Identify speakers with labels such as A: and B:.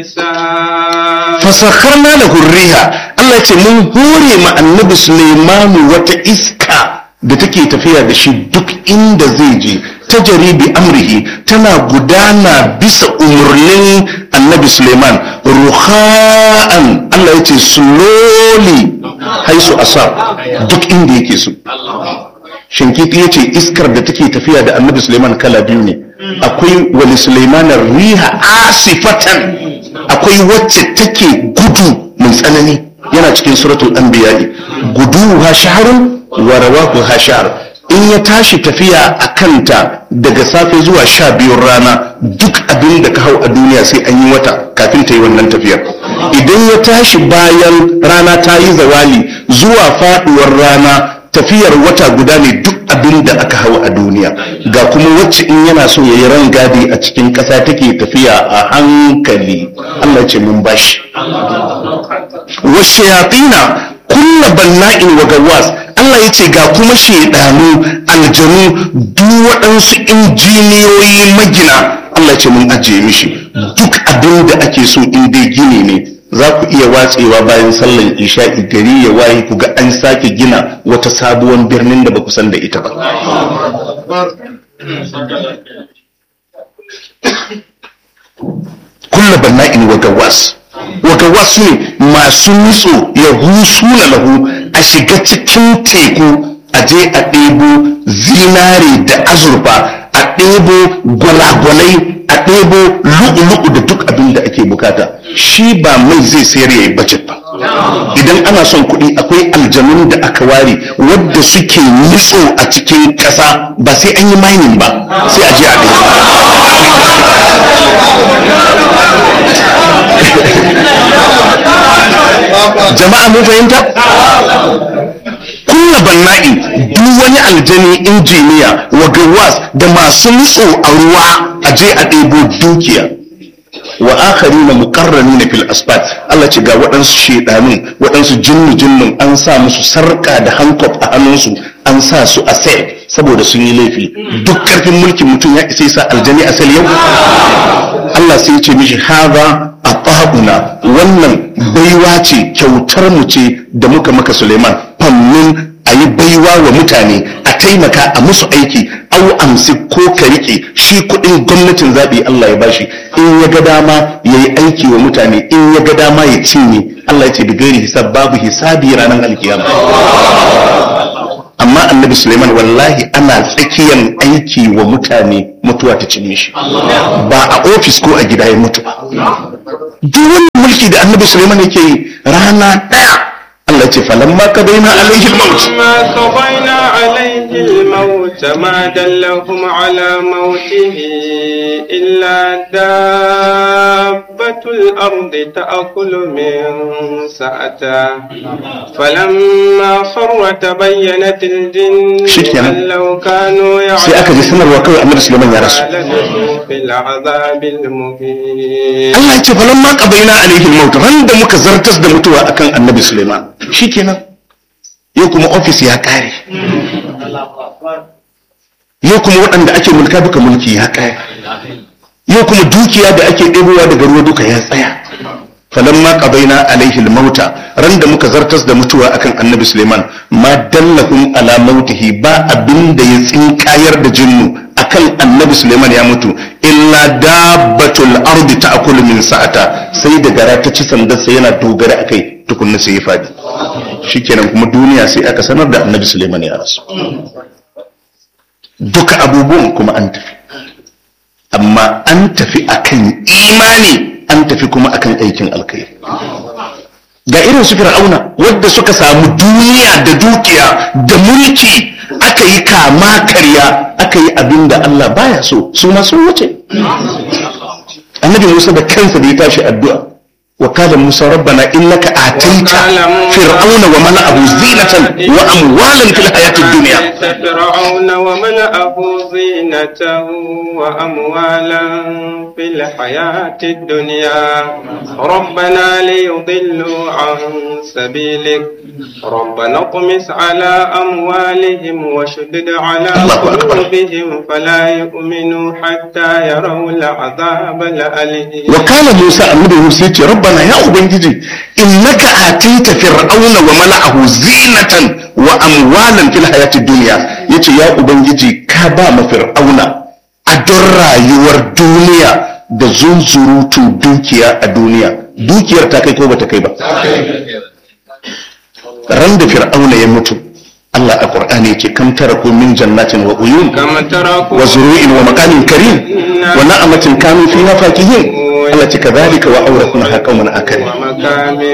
A: fasakharna lahu riha Allah ya ce mun hore ma annabi Sulaimanu wata iska da take tafiya da shi duk inda zai je ta jaribi amrihi tana gudana bisa umarnin annabi Suleiman ruha'an Allah ya ce slowly haisu asar duk inda yake so shinkiti ya ce iskar da take tafiya da annabi Suleiman kala biyu ne akwai wali Suleimanar riha asifatan akwai wacce take gudu mai tsanani yana cikin suratul anbiya'i gudu ha shaharun wa rawahu ha shahar in ya tashi tafiya a kanta daga safe zuwa sha biyun rana duk abin da ka hau a duniya sai an yi wata kafin ta yi wannan tafiyar idan ya tashi bayan rana ta yi zawali zuwa faduwar rana tafiyar wata guda ne duk abin da aka hau a duniya ga kuma wacce in yana so ya yi rangadi a cikin ƙasa take tafiya a hankali Allah ce mun bashi wasu yatina kulla banna'in wa gawas Allah ya ce ga kuma shaidanu aljanu duk waɗansu injiniyoyi magina Allah ce mun ajiye mishi duk abin da ake so in dai gini ne za ku iya watsewa bayan sallan isha'i gari ya waye ku ga an sake gina wata sabuwar birnin da ba ku san da ita ba kulla banna'in wa gawas wata wasu ne masu nutso ya husu na lahu a shiga cikin teku a je a ɗebo zinare da azurfa a ɗebo gwalagwalai a ɗebo lu'u-lu'u da duk abin da ake bukata shi ba mai zai sayar ya yi budget ba idan ana son kuɗi akwai aljanun da aka ware wadda suke nutso a cikin ƙasa ba sai an yi mining ba sai a je a jama'a mun fahimta kulla banna'i duk wani aljani injiniya wa gawas da masu nutso a ruwa a je a ɗebo dukiya wa akari na mukarrani na fil asfat Allah ce ga waɗansu shaidanun waɗansu jinnu jinnun an sa musu sarƙa da hankop a hannunsu an sa su a sel saboda sun yi laifi duk ƙarfin mulkin mutum ya isa sa aljani a sel yau Allah sai ce mishi haza a ƙa'una wannan baiwa ce kyautar mu ce da muka maka Suleiman fannin a yi baiwa wa mutane a taimaka a musu aiki au amsi ko ka rike shi kuɗin gwamnatin zaɓi Allah ya bashi in ya ga dama ya yi aiki wa mutane in ya ga dama ya cinye Allah ya ce da gairi hisab babu hisabi ranar alkiyama amma annabi Suleiman wallahi ana tsakiyar aiki wa mutane mutuwa ta cinye shi ba a ofis ko a gida ya mutu ba duk wani mulki da annabi Suleiman yake yi rana ɗaya Allah ce falamma qadaina alaihi al-maut
B: ما قضينا عليه الموت ما دلهم على موته إلا دابة الأرض تأكل من سأته فلما خر تبينت الجن
A: شكرا.
B: أن لو كانوا
A: sai aka ji sanarwa kawai annabi Suleiman ya rasu
B: لبثوا في العذاب المهين
A: Allah ya ce falamma qadaina alaihi al-maut ran da muka zartas da mutuwa akan annabi Suleiman shikenan yau kuma ofis ya kare yau kuma waɗanda ake mulka duka mulki ya kare yau kuma dukiya da ake ɗebowa daga ruwa duka ya tsaya falamma qadaina alaihi al-mauta ran da muka zartas da mutuwa akan annabi Suleiman ma dallahum ala mautihi ba abinda ya tsinkayar da jinnu akan annabi Suleiman ya mutu illa dabbatul ardi ta'kulu min sa'ata sai da gara ta ci sandar sai yana dogara akai tukunna sai ya fadi shikenan kuma duniya sai aka sanar da annabi Suleiman ya rasu duka abubuwan kuma an tafi amma an tafi akan imani an tafi kuma akan aikin alkhairi ga irin su fir'auna wadda suka samu duniya da dukiya da mulki aka yi kama karya aka yi abin da Allah baya so su ma sun wuce annabi Musa da kansa da ya tashi addu'a وقال موسى ربنا إنك آتيت فرعون وملأه زينة وأموالا في الحياة الدنيا
B: آتيت فرعون وملأه زينة وأموالا في الحياة الدنيا ربنا ليضلوا عن سبيلك ربنا اطمس على أموالهم وشدد على
A: الله أكبر.
B: قلوبهم فلا يؤمنوا حتى يروا العذاب الأليم
A: وقال موسى النبي موسى يتي ربنا يا أبنجي إنك آتيت فرعون وملأه زينة وأموالا في الحياة الدنيا يتي يا أبنجي كابا فرعون أدر رايور دنيا da zunzurutu dukiya a duniya dukiyar ta kai ko bata kai ba ran da fir'auna ya mutu Allah a Qur'ani yake kam taraku min jannatin wa uyun
B: كما تركوا
A: wa zuru'in wa maqamin karim wa na'amatin kanu fiha fakihin Allah ce kadhalika wa awrathna qauman akarin
B: ومكان